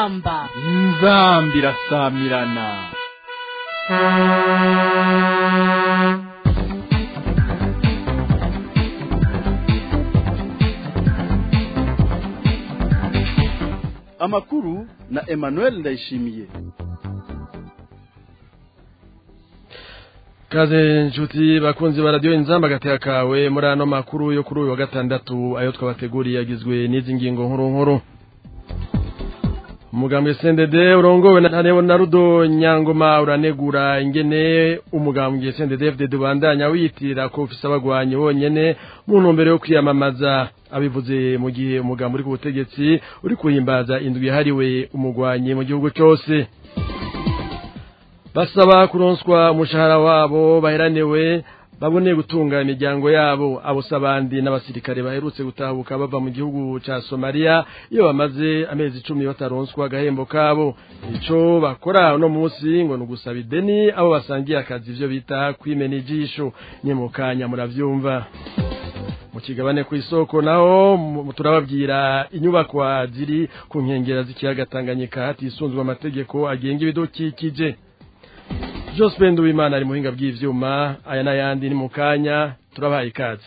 inzamba inzambi irasamirana amakuru na emmanuel ndayishimiye kaze nshuti bakunzi ba radiyo inzamba agateka kawe muri ano makuru yo kuri uyu wa gatandatu ayo twabateguriye yagizwe n'izi ngingo nkuru nkuru umugambwe sendede urongowe na na rudo nyangoma uranegura ingene umugambwe sendede fdd ubandanya wiyitirira ko ufise abagwanyi bonyene mu ntumbero yo kwiyamamaza abivuze mu gihe umugambi uri ku butegetsi uri kuhimbaza indwi yahariwe umugwanyi mu gihugu cyose basaba kuronswa umushahara wabo baheraniwe babone gutunga imiryango yabo abo abandi n'abasirikare baherutse gutahuka bava mu gihugu cya somaliya iyo bamaze amezi icumi bataronswa agahembo kabo icyo bakora uno munsi ngo ni ugusaba ideni abo basangiye akazi ibyo bita kwimena ijisho ni mu kanya murabyumva mu kigabane ku isoko naho turababwira inyubakwa ziri ku nkengero z'ikiyaga tanganyika hatisunzwe amategeko agenga ibidukikije Joseph Nduwimana ari muhinga bw'ivyuma aya n'ayandi ni mu kanya turabaye ikaze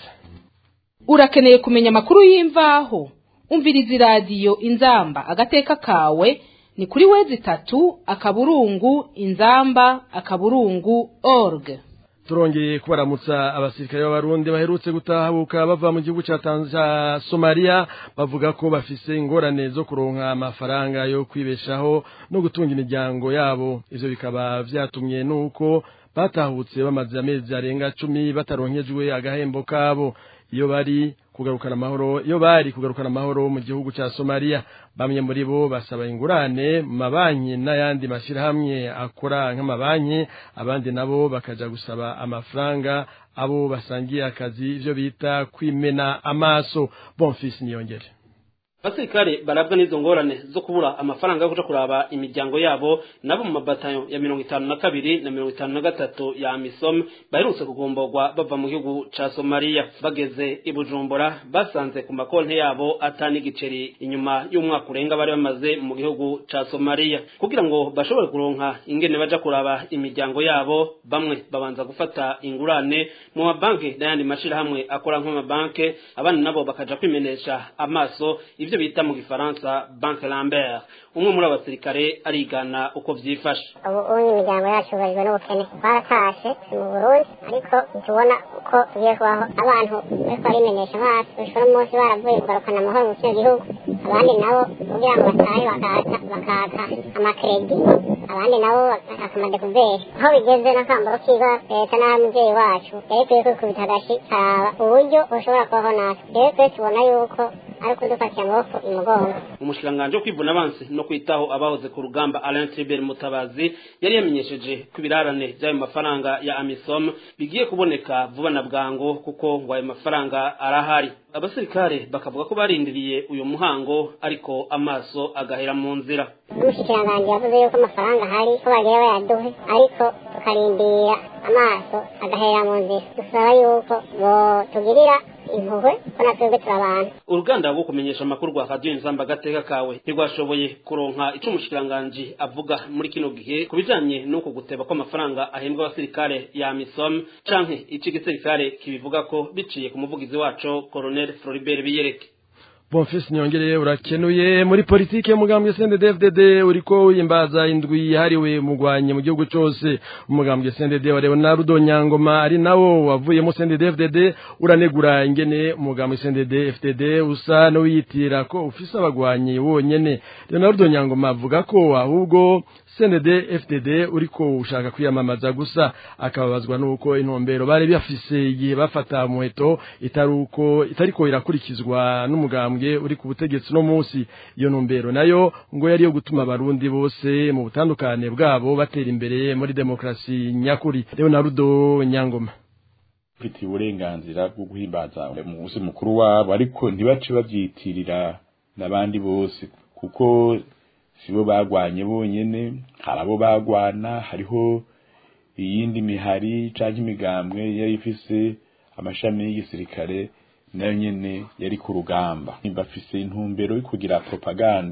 urakeneye kumenya amakuru y'imvaho umviriza iradiyo inzamba agateka kawe ni kuri wezi itatu akaburungu inzamba akaburungu org turongeye kubaramutsa abasirikare b'abarundi baherutse gutahabuka bava mu gihugu cya somaliya bavuga ko bafise ingorane zo kuronka amafaranga yo kwibeshaho no gutunga imiryango yabo ivyo bikaba vyatumye nuko batahutse bamaze amezi arenga cumi bataronkejwe agahembo kabo iyo bari kugarukana amahoro iyo bari kugarukana amahoro mu gihugu cya somaliya bamwe muri bo basaba ingurane mu mabanki n'ayandi mashyirahamwe akora nk'amabanki abandi nabo bakaja gusaba amafaranga abo basangiye akazi ibyo bita kwimena amaso bonfisi niyongere abasirikare barabwa n'izo ngorane zo kubura amafaranga yo kuja kuraba imiryango yabo nabo mu mabatayo ya mirongo itanu na kabiri na mirongo itanu na gatatu ya misom baherutse kugomborwa bava mu gihugu ca somaliya bageze i bujumbura basanze ku makonti yabo ata n'igiceri inyuma y'umwaka urenga bari bamaze mu gihugu ca somaliya kugira ngo bashobore kuronka ingene baja kuraba imiryango yabo bamwe babanza gufata ingurane mu mabanki n'ayandi mashirahamwe akora nk'amabanki abandi nabo bakaja kwimenesha amaso ivyo bita mu gifaransa banke lambert umwe muri abasirikare arigana uko vyifashe ubu ubu imiryango yacu yubarijwe n'ubukene twaratashe mu burundi ariko ntitubona uko tugiye kubaho abantu bariko barimenyesha amaso bishobora umunsi baravuye kugarukana amahoro mu kino gihugu abandi nabo kugira ngo batahe bakaka bakaka amakredi abandi nabo bakaka amadekuveri aho bigeze n'akambaro kiga leta n'abamuvyeyi wacu yari ikwiye kwikubita agashi karaba uburyo bushobora kubaho natwe rero twe tubona yuko ari kudufatira amaboko imugongo umushikiranganji wo kwivuna abansi no kwitaho abahoze ku rugamba Alain Tribert Mutabazi yari yamenyesheje ko ibirarane by'ayo mafaranga ya Amisom bigiye kuboneka vuba na bwango kuko ngo ayo mafaranga arahari abasirikare bakavuga ko barindiriye uyu muhango ariko amaso agahera mu nzira umushikiranganji yavuze yuko amafaranga ahari ko bagiye bayaduhe ariko tukarindira amaso agahera mu nzira dusaba yuko botugirira impuhwe ko natwebwe turi abantu uruganda rwo kumenyesha amakuru rwa radiyo inzamba agateka kawe ntirwashoboye kuronka ico umushikiranganji avuga muri kino gihe ku bijanye n'uko guteba kw'amafaranga ahembwa abasirikare ya misom canke ico igisirikare kibivuga ko biciye ku muvugizi waco colonel floribert biyereke bonfisi niyongereye urakenuye muri politike y'umugambwe CNDD-FDD uriko wimbaza indwi yahariwe umugwanyi mu gihugu cyose umugambwe CNDD wa Leonardo Nyangoma ari nawo wavuyemo CNDD-FDD uranegura ingene umugambwe CNDD-FDD usa no wiyitira ko ufise abagwanyi wonyene Leonardo Nyangoma avuga ko ahubwo CNDD-FDD uriko ushaka kwiyamamaza gusa akababazwa nuko intumbero bari bafise igihe bafata muheto itaruko itariko irakurikizwa n'umugambwe uri ku butegetsi no munsi iyo ntumbero nayo ngo yari yo gutuma abarundi bose mu butandukane bwabo batera imbere muri demokrasi nyakuri Leonardo Nyangoma ufite uburenganzira bwo guhimbaza umunsi mukuru wabo ariko ntibace babyitirira n'abandi bose kuko sibo bagwanye bonyene hari abo bagwana hariho iyindi mihari canke imigambwe yari ifise amashami y'igisirikare nayo nyene yari ku rugamba bafise intumbero yo kugira propagande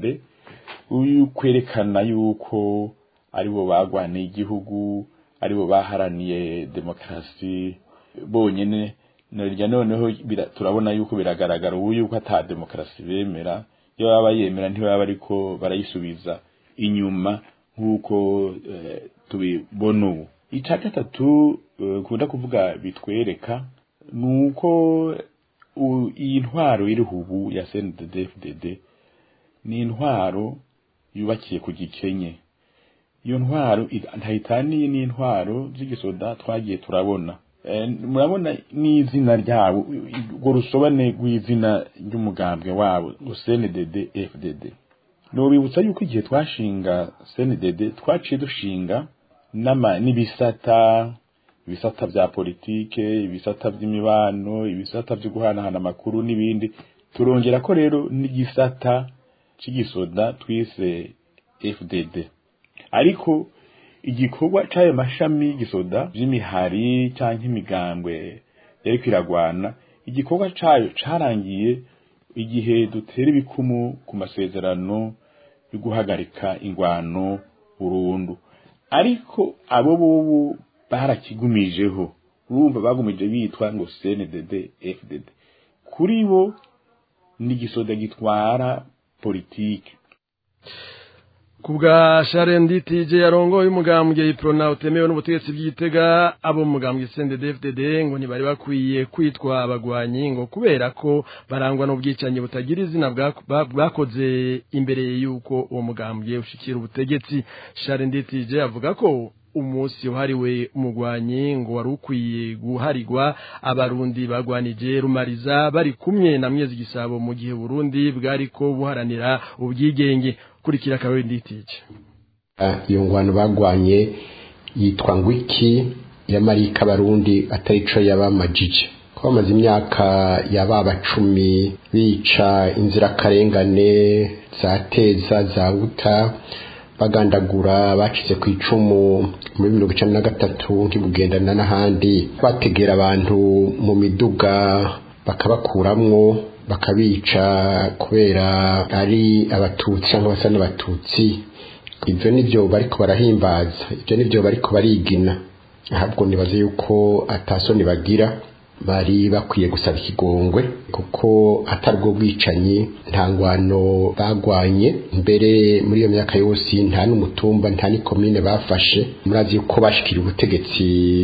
uyu kwerekana yuko aribo bagwaniye igihugu aribo baharaniye demokarasi bonyene narya noneho bira- turabona yuko biragaragara ubu yuko ata demokarasi bemera iyo baba yemera ntibaba ariko barayisubiza inyuma nk'uko eh, tubibona ubu icya gatatu eh, nkunda kuvuga bitwereka ni uko u- iyi ntwaro iriho ubu ya CNDD-FDD ni intwaro yubakiye ku gikenye iyo ntwaro i- ntayitaniye n'intwaro z'igisoda twagiye turabona Eh, murabona n'izina ryabo urwo rusobane rw'izina ry'umugambwe wabo ngo CNDD FDD nobibutsa yuko igihe twashinga CNDD twaciye dushinga n'ama n'ibisata ibisata bya politike ibisata by'imibano ibisata byo guhanahana amakuru n'ibindi turongera ko rero n'igisata cy'igisoda twise FDD ariko igikorwa c'ayo mashami y'igisoda vy'imihari canke imigambwe yariko iragwana igikorwa cayo carangiye igihe dutera ibikumu ku masezerano yo guhagarika ingwano burundu ariko abo bobo barakigumijeho urumva bagumije bitwa ngo CNDD FDD kuri bo ni igisoda gitwara politike kubwa Sharendi TJ yarongoye umugambwe iprona utemewe n'ubutegetsi bw'igitega abo mu mugambwe CNDD-FDD ngo ntibari bakwiye kwitwa abagwanyi ngo kubera ko barangwa n'ubwicanyi butagira izina bwa- bwa- bwakoze imbere y'uko uwo mugambwe ushikira ubutegetsi Sharendi TJ avuga ko umunsi wahariwe umugwanyi ngo wari ukwiye guharirwa abarundi bagwanije rumariza bari kumwe na mwezi gisabo mu gihe Burundi bwariko buharanira ubwigenge kurikira kawe nditije Ah, iyo ngwano bagwanye yitwa ngwiki ya marika barundi atari co yabamajije ko bamaze imyaka yababa cumi bica inzirakarengane za teza za buta bagandagura bacize ku icumu muri mirongo icenda na gatatu ntibugendana n'ahandi bategera abantu mu miduga bakabakuramwo bakabica kubera ari abatutsi cyangwa basa n'abatutsi ibyo nibyo bariko barahimbaza ibyo nibyo bariko barigina ahubwo nibaze yuko atasoni bagira bari bakwiye gusaba ikigongwe kuko atari ubwo bwicanyi nta ngwano bagwanye mbere muri iyo myaka yose nta n'umutumba nta n'ikomine bafashe murazi yuko bashikira ubutegetsi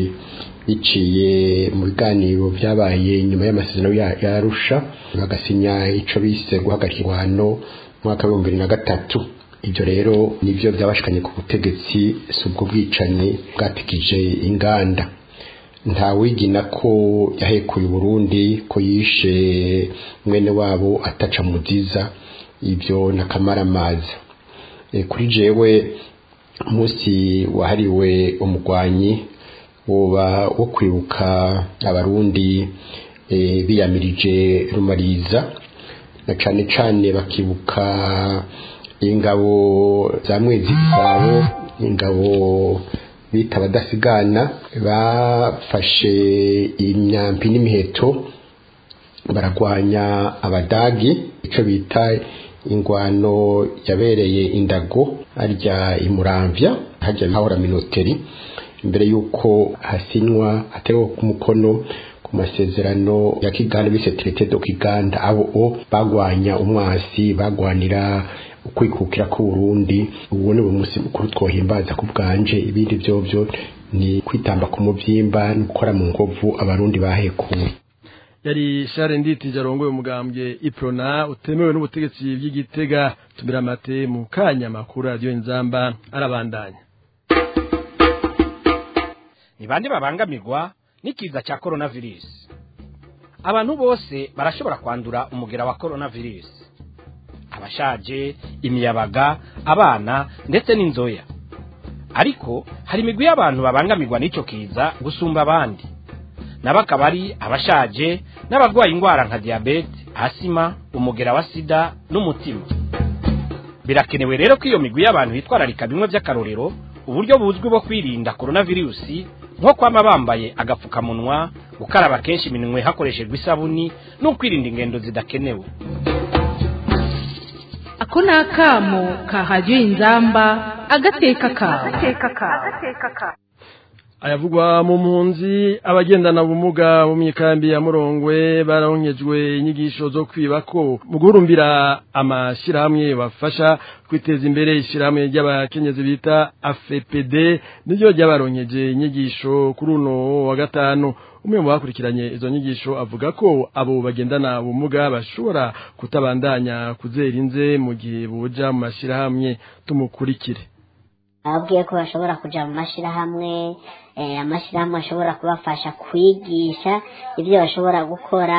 biciye mu biganiro byabaye nyuma y'amasezerano ya ya Arusha bagasinya ico bise guhagarika ingwano mu mwaka w'ibihumbi bibiri na gatatu ibyo rero nibyo byabashikanye ku butegetsi si ubwo bwicanyi bwatikije inganda nta wigina ko yahekuye Burundi ko yishe mwene wabo ataca muziza ibyo nakamaramaza e, kuri jewe umunsi wahariwe umugwanyi woba wo kwibuka abarundi e, biyamirije rumariza na cane cane bakibuka ingabo za mwezi gisabo ingabo bita abadasigana bafashe imyambi n'imiheto baragwanya abadagi ico bita ingwano yabereye indago harya imuramvya harya hahora minoteri imbere yuko hasinywa atewe ku mukono ku masezerano ya Kiganda bise traité de Kiganda abo o bagwanya umwasi bagwanira ukwikukira ku Burundi ubu ni umunsi mukuru twohimbaza ku bwanje ibindi byo byo ni kwitamba ku muvyimba no gukora mu nkovu abarundi bahekuwe yari share nditije arongoye umugambwe iprona utemewe n'ubutegetsi bw'igitega tumira amate mu kanya makuru radio inzamba arabandanya ni bande babangamirwa n'ikiza cya coronavirus abantu bose barashobora kwandura umugera wa coronavirus abashaje imiyabaga abana ndetse n'inzoya ariko hari imigwi y'abantu babangamirwa n'icyo kiza gusumba abandi nabo akaba ari abashaje n'abarwaye indwara nka diyabete asima umugera wa sida n'umutima birakenewe rero ko iyo migwi y'abantu yitwararika bimwe by'akarorero uburyo buzwi bwo kwirinda coronavirusi nko kwama bambaye agapfukamunwa gukaraba kenshi iminwe hakoreshejwe isabuni no kwirinda ingendo zidakenewe ako ni akamo kahajya inzamba agateka kawe ayavugwa mu mpunzi abagendana ubumuga mu mikambi ya murongwe bararonkejwe inyigisho zo kwibako mu guhurumbira amashyirahamwe bafasha kwiteza imbere ishyirahamwe ry'abakenyezi bita afepd niryo ryabaronkeje inyigisho kuri uno wa gatanu umwe mu bakurikiranye izo nyigisho avuga ko abo bagendana ubumuga bashobora kutabandanya kuzera inze mu gihe boja mu mashyirahamwe tumukurikire ababwiye ko bashobora kuja mu mashyirahamwe amashyirahamwe ashobora kubafasha kwigisha ibyo bashobora gukora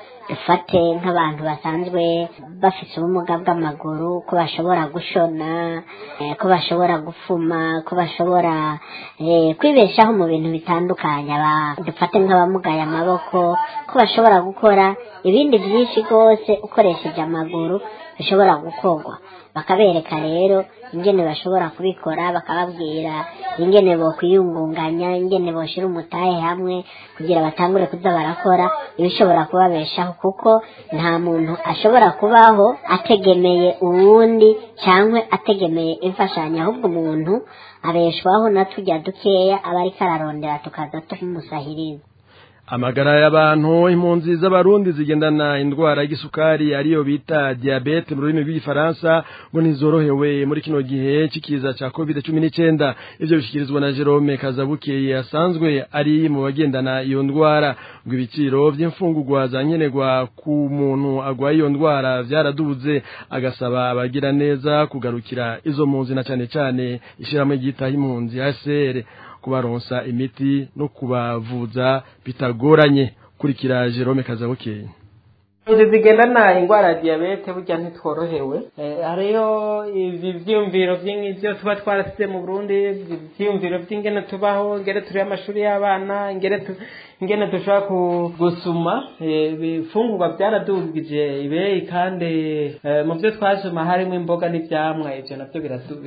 dufate nk'abantu basanzwe bafite ubumuga bw'amaguru ko bashobora gushona ko bashobora gufuma ko bashobora kwibeshaho mu bintu bitandukanye dufate nk'abamugaye amaboko ko bashobora gukora ibindi byinshi rwose ukoresheje amaguru bishobora gukorwa bakabereka rero ingene bashobora kubikora bakababwira ingene bo kwiyungunganya ingene boshira umutahe hamwe kugira batangure kuza barakora ibishobora kubabeshaho kuko nta muntu ashobora kubaho ategemeye uwundi cyangwa ategemeye imfashanyo ahubwo umuntu abeshwaho na tujya dukeya aba ariko ararondera tukaza tumusahiriza amagara y'abantu impunzi z'abarundi zigendana indwara y'igisukari ariyo bita diabete mu rurimi rw'igifaransa ngo ntizorohewe muri kino gihe c'ikiza ca covid cumi n'icenda ivyo bishikirizwa na jerome kazabukeye asanzwe ari mu bagendana iyo ndwara ngo ibiciro vy'imfungurwa za nkenerwa ku muntu agwaye iyo ndwara vyaraduze agasaba abagira neza kugarukira izo mpunzi na cane cane ishirahamwe ryitaho impunzi hcr kubaronsa imiti no kubavuza bitagoranye kurikira Jerome Kazabukeye inzu zigendana indwara ya diyabete burya ntitworohewe hariyo ibi byiyumviro by'ibyo tuba twarasize mu burundi ibyiyumviro by'ingene tubaho ingene turiho amashuri y'abana ingene dushobora gusuma ibifungurwa byaradugije ibeyi kandi mu byo twasoma harimo imboga n'ibyamwa ibyo nabyo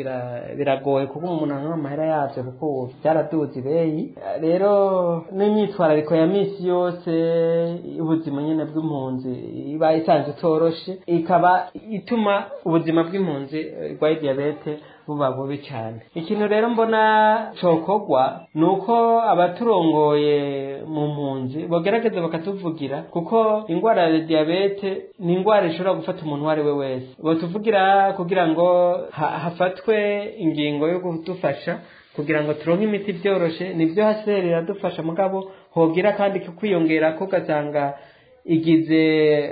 biragoye kuko umuntu anywa amahera yabyo kuko byaraduze ibeyi rero n'imyitwarariko ya minsi yose ubuzima nyine bw'impunzi iba isanzwe itoroshe ikaba ituma ubuzima bw'impunzi rwaye diyabete buba bubi cyane ikintu rero mbona cokogwa ni uko abaturongoye mu mpunzi bagerageza bakatuvugira kuko indwara ya diyabete ni indwara ishobora gufata umuntu uwo ari we wese batuvugira kugira ngo hafatwe ingingo yo kudufasha kugira ngo turonke imiti byoroshe nibyo haseri iradufasha mugabo hogira kandi kwiyongera ko ugasanga igize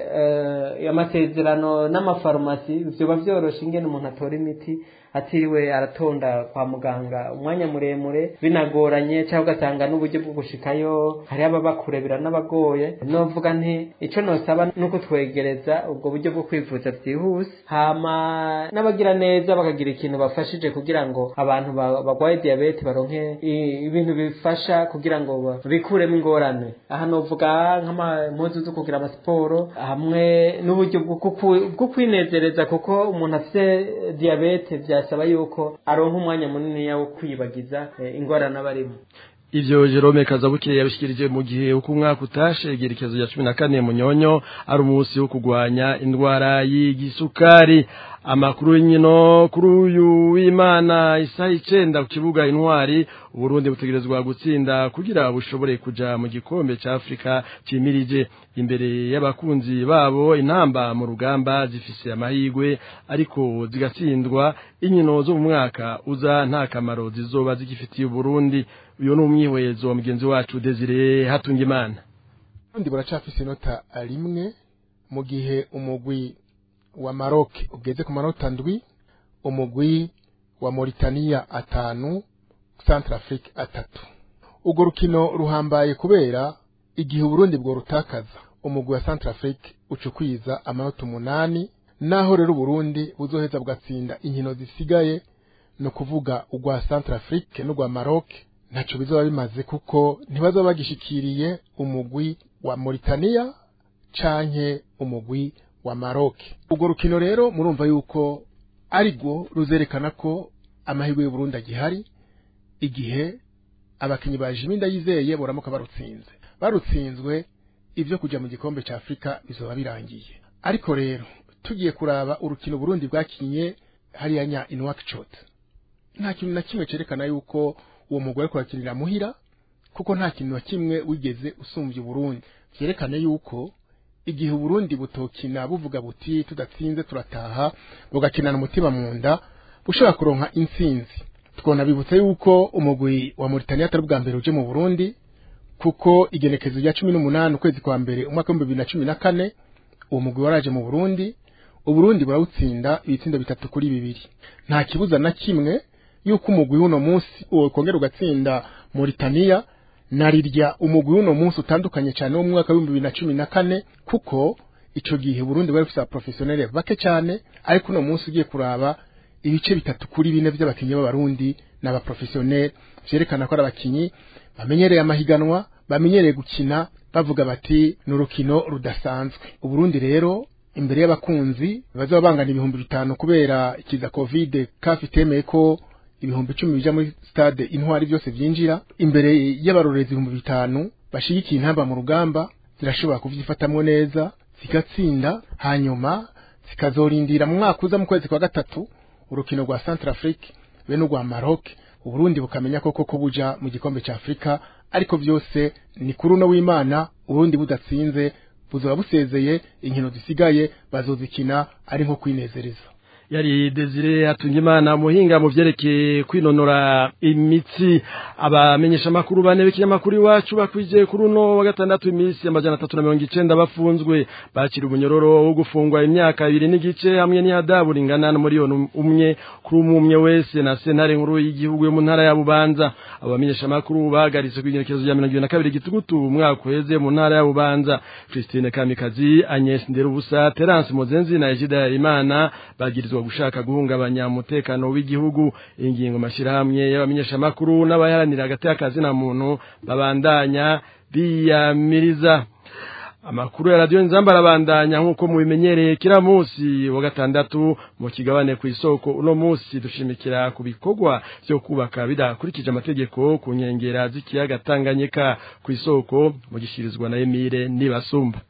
amasezerano n'amafarumasi biba byoroshe ingene umuntu atora imiti atiriwe aratonda kwa muganga umwanya muremure binagoranye cyangwa ugasanga n'uburyo bwo gushikayo hari ababa kure biranabagoye novuga nti icyo nosaba ni uko twegereza ubwo buryo bwo kwivuza byihuse hama n'abagira neza bakagira ikintu bafashije kugira ngo abantu barwaye diyabete baronke ibintu bifasha kugira ngo bikuremo ingorane aha novuga nk'impuzu zo kugira amasiporo hamwe n'uburyo bwo kwinezereza kuko umuntu afite diyabete byasaba yuko aronka umwanya munini wo kwibagiza ingorane aba arimo ivyo Jerome Kazabuke yabishikirije mu gihe uko umwaka utashe igerekezo ya 14 munyonyo ari umunsi wo kugwanya indwara y'igisukari amakuru y'inkino kuri uyu w'Imana isaha icenda ku kibuga intwari Burundi butegerezwa gutsinda kugira bushobore kuja mu gikombe ca Afrika cimirije imbere y'abakunzi babo intamba mu rugamba zifise amahigwe ariko zigatsindwa inkino zo mu mwaka uza nta kamaro zizoba zigifitiye Burundi uyo ni umwihwezo mugenzi wacu Desire Hatungimana Burundi buracafise inota rimwe mu gihe umugwi wa Maroc ugeze ku manota ndwi umugwi wa Mauritania atanu Centrafrique atatu urwo rukino ruhambaye kubera igihe Burundi bwo rutakaza umugwi wa Centrafrique ucukwiza amanota umunani naho rero Burundi buzoheza bwatsinda inkino zisigaye no kuvuga urwa Centrafrique n'urwa Maroc ntaco bizoba bimaze kuko ntibazoba bagishikiriye umugwi wa Mauritania canke umugwi wa Maroc urwo rukino rero murumva yuko arigwo ruzerekana ko amahirwe y'u Burundi agihari igihe abakinyi ba Jimmy Ndayizeye boramuka barutsinze barutsinzwe ivyo kuja mu gikombe ca Afrika bizoba birangiye ariko rero tugiye kuraba urukino Burundi bwakinye hariya nya in Nouakchott nta kintu na kimwe cerekana yuko uwo mugore ariko arakinira muhira kuko nta kintu na kimwe wigeze usumbya Burundi vyerekana yuko igihe Burundi butokina buvuga buti tudatsinze turataha bugakinana umutima mu nda bushobora kuronka intsinzi twona bibutse yuko umugwi wa Mauritania atari bwa mbere uje mu Burundi kuko igenekezo rya 18 ukwezi kwa mbere umwaka wa 2014 uwo mugwi waraje mu Burundi uburundi burawutsinda ibitsindo bitatu kuri bibiri nta kibuza na kimwe yuko umugwi w'uno munsi uwo kongera ugatsinda Mauritania narirya umugwi w'uno munsi utandukanye cyane wo mu mwaka w'ibihumbi bibiri na cumi na kane kuko ico gihe Burundi bari bafite abaprofessionnel bake cyane ariko uno munsi ugiye kuraba ibice bitatu kuri bine by'abakinyi b'abarundi n'abaprofessionnel vyerekana ko ari abakinyi bamenyereye amahiganwa bamenyereye gukina bavuga bati ni urukino rudasanzwe uburundi rero imbere y'abakunzi bazaba bangana ibihumbi bitanu kubera ikiza covid kafi itemeye ko ibihumbi icumi bija muri stade intwari byose vyinjira imbere y'abarorezi ibihumbi bitanu bashigikiye intamba mu rugamba zirashobora kuvyifatamwo neza zigatsinda hanyuma zikazorindira mu mwaka uza mu kwezi kwa gatatu urukino rwa Centrafrique be n'urwa Maroc Uburundi bukamenya koko ko buja mu gikombe ca Afrika ariko vyose ni kuri uno w'Imana Uburundi budatsinze buzoba busezeye inkino zisigaye bazozikina ari nko kwinezereza yari Desire Atungimana muhinga mu vyerekeye kwinonora imitsi abamenyesha makuru bane b'ikinyamakuru iwacu bakwije kuri uno wa gatandatu imisi amajana 390 bafunzwe bakira ubunyororo wo gufungwa imyaka ibiri n'igice hamwe n'ihadabu ringana na miliyoni umwe kuri umwe wese na sentare nkuru y'igihugu yo mu ntara ya Bubanza abamenyesha makuru bagaritse kwigerekezo ya 22 gitugutu umwaka uheze mu ntara ya Bubanza Christine Kamikazi Agnes Nderubusa Terence Mozenzi na Ejida Imana bagirizwa gushaka guhungabanya umutekano w'igihugu ingingo mashirahamwe y'abamenyeshamakuru n'abaharanira hagati y'akazi na muntu babandanya biyamiriza amakuru ya radio nzamba arabandanya nk'uko mubimenyereye kila musi wa gatandatu mu kigabane ku isoko uno musi dushimikira ku bikorwa vyo kubaka bidakurikije amategeko ku nkengera z'ikiyaga Tanganyika ku isoko mu gishirizwa na Emile Nibasumba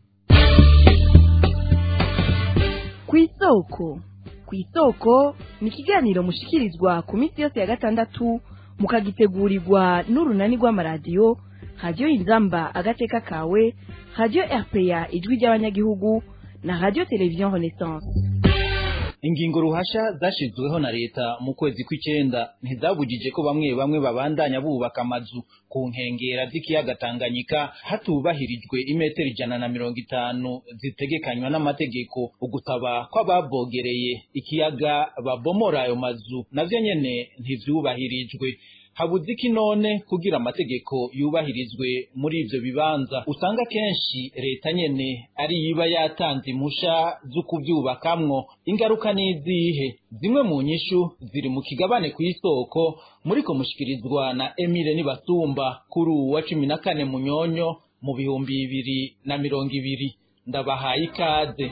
ku isoko ku isoko ni ikiganiro mushikirizwa ku minsi yose ya gatandatu mukagitegurirwa n'urunani rw'amaradiyo radiyo inzamba agateka kawe radiyo rpa ijwi ry'abanyagihugu na radiyo televiziyo renaissance ingingo ruhasha zashyizweho na leta mu kwezi kw'icyenda ntizabujije ko bamwe bamwe babandanya bubaka amazu ku nkengera z'ikiyaga Tanganyika hatubahirijwe imetero ijana na mirongo itanu zitegekanywa n'amategeko ugusaba kw'ababogereye ikiyaga babomora ayo mazu navyo nyene ntivyubahirijwe habuze iki none kugira amategeko yubahirizwe muri ivyo bibanza usanga kenshi leta nyene ari yiba yatanze impusha zo kuvyubakamwo ingaruka n'izihe zimwe mu nyishu ziri mu kigabane ku isoko muriko mushikirizwa na Emile Nibasumba kuri uwa cumi na kane munyonyo mu bihumbi bibiri na mirongo ibiri ndabahaye ikaze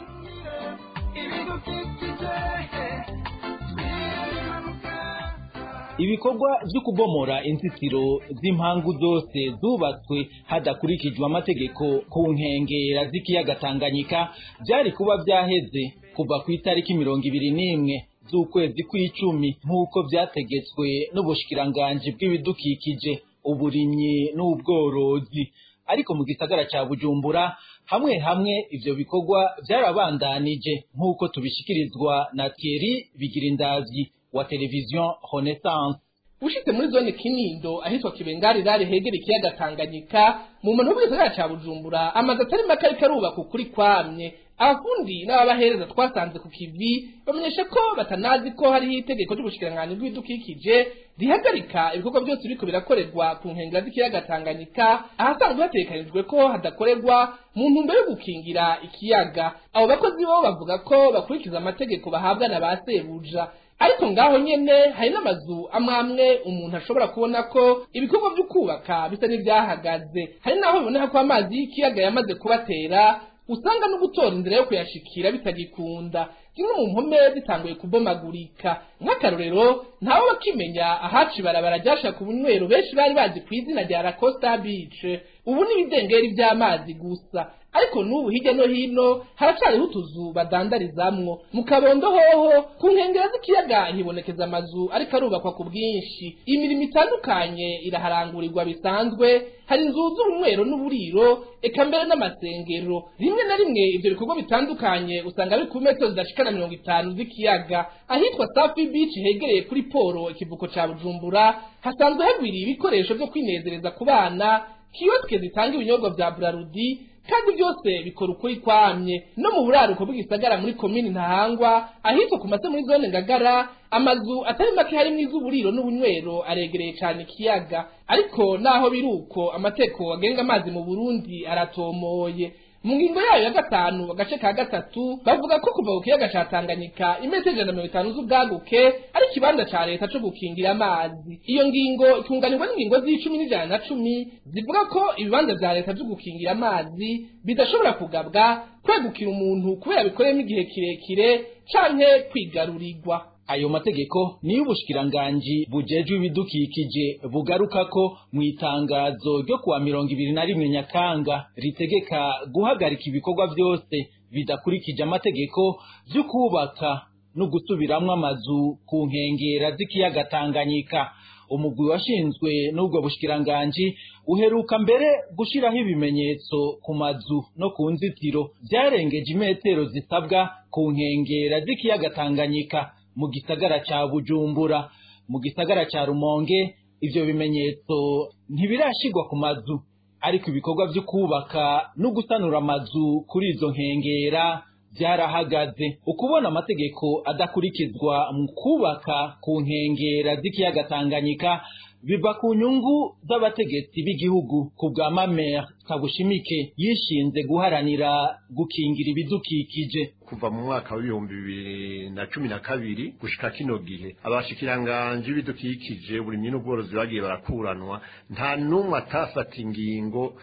ibikorwa byo kubomora inzitiro z'impangu zose zubatswe hadakurikijwe amategeko ku nkengera z'ikiyaga Tanganyika byari kuba byaheze kuva ku itariki mirongo ibiri n'imwe z'ukwezi kw'icumi nk'uko byategetswe n'ubushikiranganji bw'ibidukikije uburimyi n'ubworozi ariko mu gisagara cya Bujumbura hamwe hamwe ivyo bikorwa byarabandanije nk'uko tubishikirizwa na Thierry Bigirindavyi wa televiziyo Renaissance ushitse muri zone Kinindo ahitwa Kibengari rari hegera ikiyaga Tanganyika mu muntu w'isagara ca Bujumbura amaze atari make ariko arubaka ukuri kwamye abafundi n'ababahereza twasanze ku kivi bamenyesha ko batanazi ko hariho itegeko ry'ubushikiranganji bw'ibidukikije rihagarika ibikorwa byose biriko birakorerwa ku nkengera z'ikiyaga Tanganyika ahasanzwe hatekanijwe ko hadakorerwa mu ntumbero yo gukingira ikiyaga abo bakozi bo bavuga ko bakurikiza amategeko bahabwa na ba sebuja ariko ngaho nyene hari n'amazu amwe amwe umuntu ashobora kubona ko ibikorwa byo kubaka bisa n'ivyahagaze hari naho biboneka ko amazi y'ikiyaga yamaze kubatera usanga no gutora inzira yo kuyashikira bitagikunda zimwe mu mpome zitanguye kubomagurika nk'akarorero ntawe bakimenya ahaca ibarabara ryashaka ubunywero benshi bari bazi ku izina rya Lacosta Beach ubu ni ibidengeri by'amazi gusa ariko n'ubu hirya no hino haracariho utuzu badandarizamwo mu kabondo hoho ku nkengero z'ikiyaga hibonekeza amazu ariko arubakwa ku bwinshi imirimo itandukanye iraharangurirwa bisanzwe hari inzu z'ubunywero n'uburiro eka mbere n'amasengero rimwe na rimwe ivyo bikorwa bitandukanye usanga biri ku metero zidashika na mirongo itanu z'ikiyaga ahitwa safi beach hegereye kuri poro ikivuko ca bujumbura hasanzwe hagwiriye ibikoresho vyo kwinezereza ku bana kiyosike zitanga ibinyobwa vya burarudi kandi byose bikora ukuri kwamye no mu buraruko bw'igisagara muri komini ntahangwa ahitwa ku mase muri zone ngagara amazu atari make harimo iz'uburiro n'ubunywero aregereye cyane ikiyaga ariko naho biri uko amateko agenga amazi mu burundi aratomoye mu ngingo yayo ya gatanu agace ka gatatu bavuga ko kuva ku kiyaga ca Tanganyika imetero ijana na mirongo itanu z'ubwaguke ari ikibanza ca leta co gukingira amazi iyo ngingo ikunganirwa n'ingingo z'icumi n'ijana na cumi zivuga ko ibibanza vya leta vyo gukingira amazi bidashobora kugabwa kwegukira umuntu kubera bikoreyemo igihe kirekire canke kwigarurirwa ayo mategeko niyo ubushikiranganji bujejwe ibidukikije bugaruka ko mu itangazo ryo kuwa mirongo ibiri na rimwe nyakanga ritegeka guhagarika ibikorwa byose bidakurikije amategeko byo kubaka no gusubiramwo amazu ku nkengera z'ikiyaga Tanganyika umugwi washinzwe n'ubwo bushikiranganji uheruka mbere gushiraho ibimenyetso ku mazu no ku nzitiro byarengeje imetero zisabwa ku nkengera z'ikiyaga Tanganyika mu gisagara ca Bujumbura mu gisagara ca Rumonge ivyo bimenyetso ntibirashigwa ku mazu ariko ibikorwa vyo kubaka no gusanura amazu kuri izo nkengera byarahagaze ukubona amategeko adakurikizwa mu kubaka ku nkengera z'ikiyaga Tanganyika biva ku nyungu z'abategetsi b'igihugu ku bwa Mamer Kabushimike yishinze guharanira gukingira ibidukikije kuva mu mwaka w'ibihumbi bibiri na cumi na kabiri gushika kino gihe abashikiranganji b'ibidukikije uburimyi n'ubworozi bagiye barakuranwa nta n'umwe atafata ingingo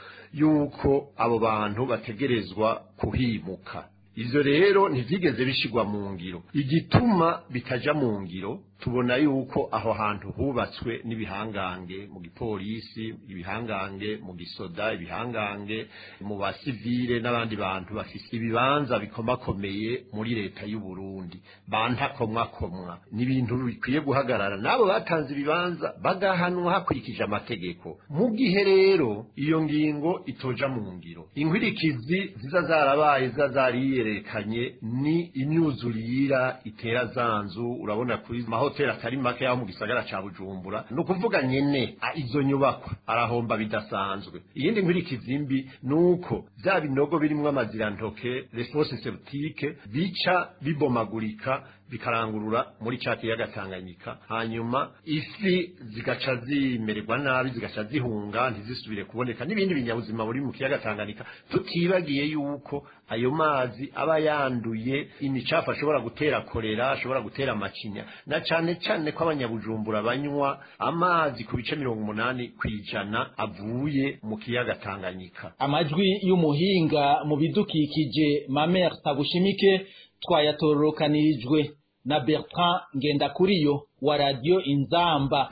y'uko abo bantu bategerezwa kuhimuka ivyo rero ntivyigeze bishigwa mu ngiro igituma bitaja mu ngiro tubona yuko aho hantu hubatswe n'ibihangange mu gipolisi ibihangange mu gisoda ibihangange mu basivile n'abandi bantu bafise ibibanza bikomakomeye muri leta y'u Burundi bantakomwakomwa ni ibintu bikwiye guhagarara n'abo batanze ibibanza bagahanwa hakurikije amategeko mu gihe rero iyo ngingo itoja mu ngiro inkwirikizi ziza zarabaye ziza zariyerekanye ni imyuzurira itera zanzu urabona kuri maho hoteli atari make yaho mu gisagara ca Bujumbura no kuvuga nyene izo nyubakwa arahomba bidasanzwe iyindi nkurikizi mbi nuko vya binogo birimwo amazirantoke response septique bica bibomagurika bikarangurura muri ca kiyaga Tanganyika hanyuma ifi zigaca zimererwa nabi zigaca zihunga ntizisubire kuboneka n'ibindi binyabuzima buri mu kiyaga Tanganyika tutibagiye yuko ayo mazi aba yanduye imicafu ashobora gutera kolera ashobora gutera macinya na cane cane ko abanyabujumbura banywa amazi ku bice mirongo umunani kw'ijana avuye mu kiyaga Tanganyika amajwi y'umuhinga mu bidukikije Mamer Tabushimike twayatororokanirijwe na Bertrand Ngendakuriyo wa Radio Inzamba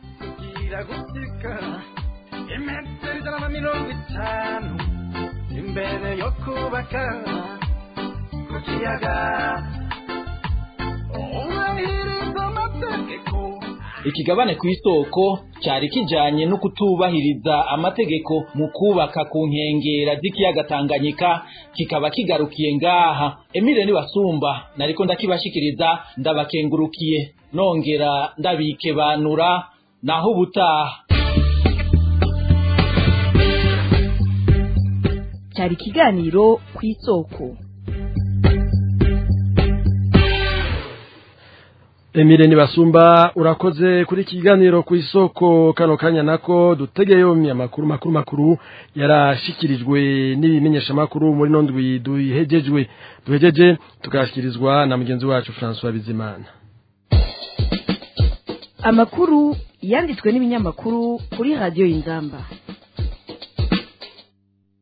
imetero ijana na mirongo itanu imbere yo kubaka ku kiyaga ubahiriza amategeko ikigabane ku isoko cyari kijanye no kutubahiriza amategeko mu kubaka ku nkengera z'ikiyaga Tanganyika kikaba kigarukiye ngaha Emile Nibasumba nariko ndakibashikiriza ndabakengurukiye nongera ndabike banura naho ubutaha cyari ikiganiro ku isoko Emile Nibasumba urakoze kuri kiganiro ku isoko kano kanya nako dutegeye yo makuru makuru makuru yarashikirijwe n'ibimenyesha makuru muri nondwi duhejejwe duhejeje tukashikirizwa na mugenzi wacu François Bizimana amakuru yanditswe n'ibinyamakuru kuri radio Inzamba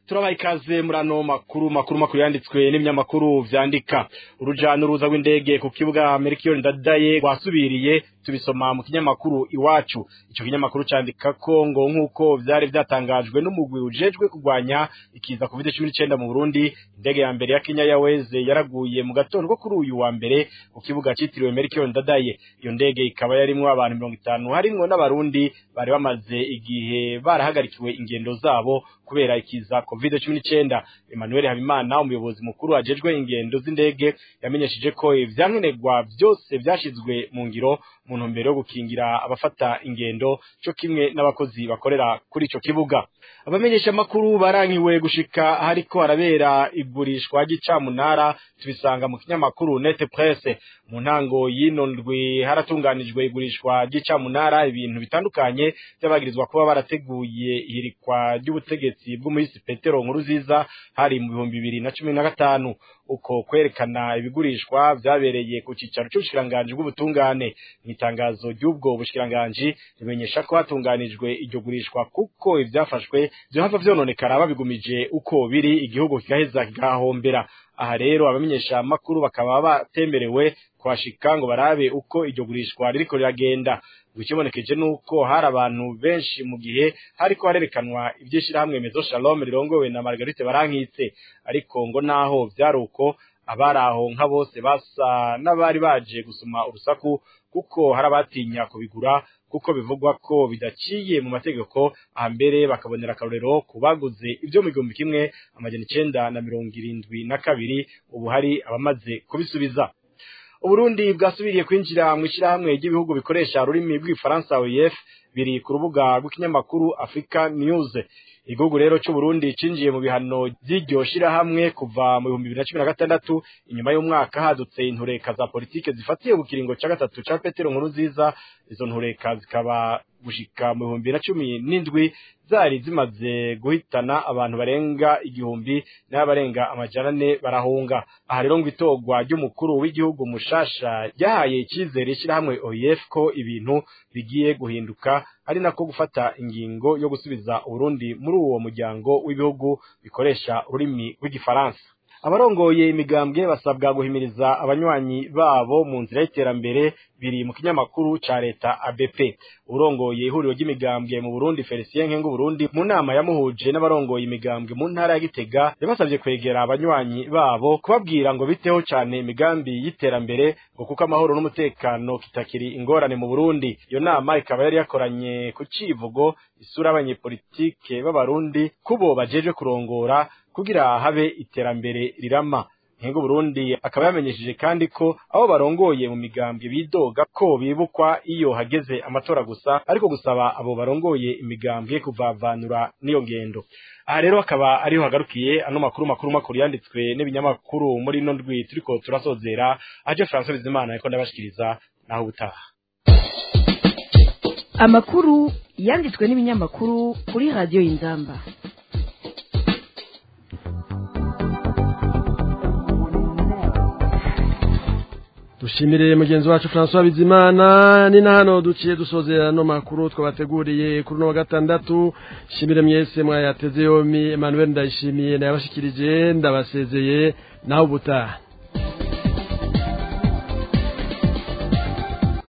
turabaha ikaze muri ano makuru makuru makuru yanditswe n'ibinyamakuru vyandika uruja n'uruza rw'indege ku kibuga Melchior Ndadaye rwasubiriye tubisoma mu kinyamakuru iwacu ico kinyamakuru candika ko ngo nk'uko vyari vyatangajwe n'umugwi ujejwe kurwanya ikiza covid 19 mu Burundi indege ya mbere ya Kenya Airways yaraguye mu gatondo ko kuri uyu wa mbere ku kibuga citiriwe Melchior Ndadaye iyo ndege ikaba yarimwo abantu 50 harimwo n'abarundi bari bamaze igihe barahagarikiwe ingendo zabo kubera ikiza covid 19 Emmanuel Habimana umuyobozi mukuru ajejwe ingendo z'indege yamenyesheje ko ivyankenerwa byose vyashizwe mu ngiro mu ntumbero yo gukingira abafata ingendo cyo kimwe n'abakozi bakorera kuri ico kibuga abamenyesha makuru barankiwe gushika hariko harabera igurishwa ry'icamunara tubisanga mu kinyamakuru Net Presse mu ntango y'ino ndwi haratunganijwe igurishwa ry'icamunara ibintu bitandukanye by'abagirizwa kuba barateguye ihirikwa ry'ubutegetsi bw'umuhisi Petero Nkuruziza hari mu bihumbi bibiri na cumi na gatanu uko kwerekana ibigurishwa vyabereye ku cicaro c'ubushikiranganji bw'ubutungane mw'itangazo ry'ubwo bushikiranganji rimenyesha ko hatunganijwe iryo gurishwa kuko ivyafashwe vyohava vyononekara babigumije uko biri igihugu kigaheza kigahombera aha rero abamenyesha makuru bakaba batemerewe kwashika ngo barabe uko iryo gurishwa ririko riragenda ikibonekeje nuko hari abantu benshi mu gihe hariko harerekanwa ivyishirahamwe Mezo Shalom rirongowe na Margarite Barankitse ariko ngo naho vyari uko abari aho nka bose basa n'abari baje gusoma urusaku kuko hari abatinya kubigura kuko bivugwa ko bidaciye mu mategeko ahambere bakabonera akarorero ku baguze ibyo mu gihumbi kimwe amajana icenda na mirongo irindwi na kabiri ubu hari abamaze kubisubiza Uburundi bwasubiriye kwinjira mu ishyirahamwe ry'ibihugu bikoresha ururimi rw'ifaransa OIF biri ku rubuga rw'ikinyamakuru Africa News igihugu rero cy'u Burundi cinjiye mu bihano by'iryo shirahamwe kuva mu bihumbi bibiri na cumi na gatandatu inyuma y'umwaka hadutse intureka za politike zifatiye ku kiringo ca gatatu ca Petero Nkurunziza izo ntureka zikaba gushika mu bihumbi na cumi n'indwi zari zimaze guhitana abantu barenga igihumbi n'abarenga amajana ane barahunga aha rero ngo itorwa ry'umukuru w'igihugu mushasha ryahaye icyizere ishyirahamwe OIF ko ibintu bigiye guhinduka ari nako gufata ingingo yo gusubiza Uburundi muri uwo muryango w'ibihugu bikoresha ururimi rw'igifaransa abarongoye imigambwe basabwa guhimiriza abanywanyi babo mu nzira y'iterambere biri mu kinyamakuru ca leta ABP urongoye ihuriro ry'imigambwe mu Burundi Felicien Nkengu Burundi mu nama yamuhuje n'abarongoye imigambwe mu ntara ya Gitega yabasabye kwegera abanywanyi babo kubabwira ngo biteho cyane imigambi y'iterambere ngo kuko amahoro n'umutekano kitakiri ingorane mu Burundi iyo nama ikaba yari yakoranye ku civugo isura abanyepolitike b'abarundi kubo bajeje kurongora kugira habe iterambere rirama Nkengo Burundi akaba yamenyesheje kandi ko abo barongoye mu migambwe bidoga ko bibukwa iyo hageze amatora gusa ariko gusaba abo barongoye imigambwe kuvavanura n'iyo ngendo aha rero akaba ariho hagarukiye ano makuru makuru makuru yanditswe n'ibinyamakuru muri ino ndwi turiko turasozera aje François Bizimana ariko ndabashikiriza naho ubutaha amakuru yanditswe n'ibinyamakuru kuri radiyo y'inzamba dushimire mugenzi wacu François Bizimana ni na hano duciye dusozera no makuru twabateguriye kuri no wa gatandatu shimire mwese mwayateze yomi Emmanuel ndayishimiye nayabashikirije ndabasezeye naho ubutaha